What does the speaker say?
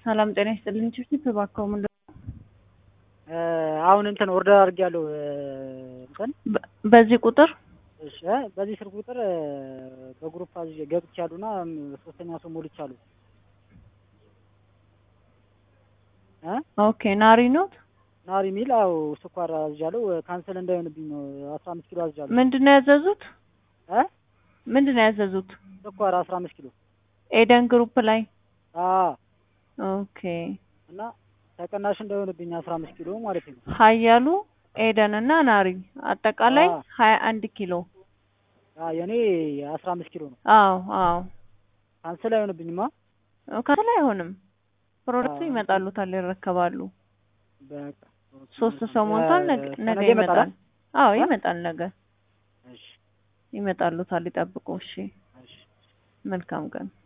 ሰላም ጤና ይስጥልኝ። ቺፕ እባክዎ ምን አሁን እንትን ኦርደር አድርጌያለሁ እንትን በ- በዚህ ቁጥር እሺ እ በዚህ ስልክ ቁጥር በግሩፕ አዝዤ ገብቻለሁና ሶስተኛ ሰው ሞልቻለሁ እ ኦኬ ናሪ ኖት ናሪ ሚል አው ስኳር አዝዣለሁ ካንሰል እንዳይሆንብኝ ነው አስራ አምስት ኪሎ አዝዣለሁ ምንድን ነው ያዘዙት? እ ምንድን ነው ያዘዙት? ስኳር አስራ አምስት ኪሎ ኤደን ግሩፕ ላይ አ ኦኬ። እና ተቀናሽ እንዳይሆንብኝ አስራ አምስት ኪሎ ማለት ነው ሀያሉ ኤደን እና ናሪ አጠቃላይ አዎ። ሀያ አንድ ኪሎ አ የኔ አስራ አምስት ኪሎ ነው አዎ አዎ ካንሰል አይሆንብኝማ ከላይ አይሆንም። ፕሮዳክቱ አዎ። ይመጣሉታል፣ ይረከባሉ። በቃ ሶስት ሰው ሞልቷል። ነገ ነገ ከነገ ይመጣል። ይመጣል አዎ እ? ይመጣል። ነገ እሺ ይመጣሉታል። ይጠብቁ። እሺ እሺ መልካም ቀን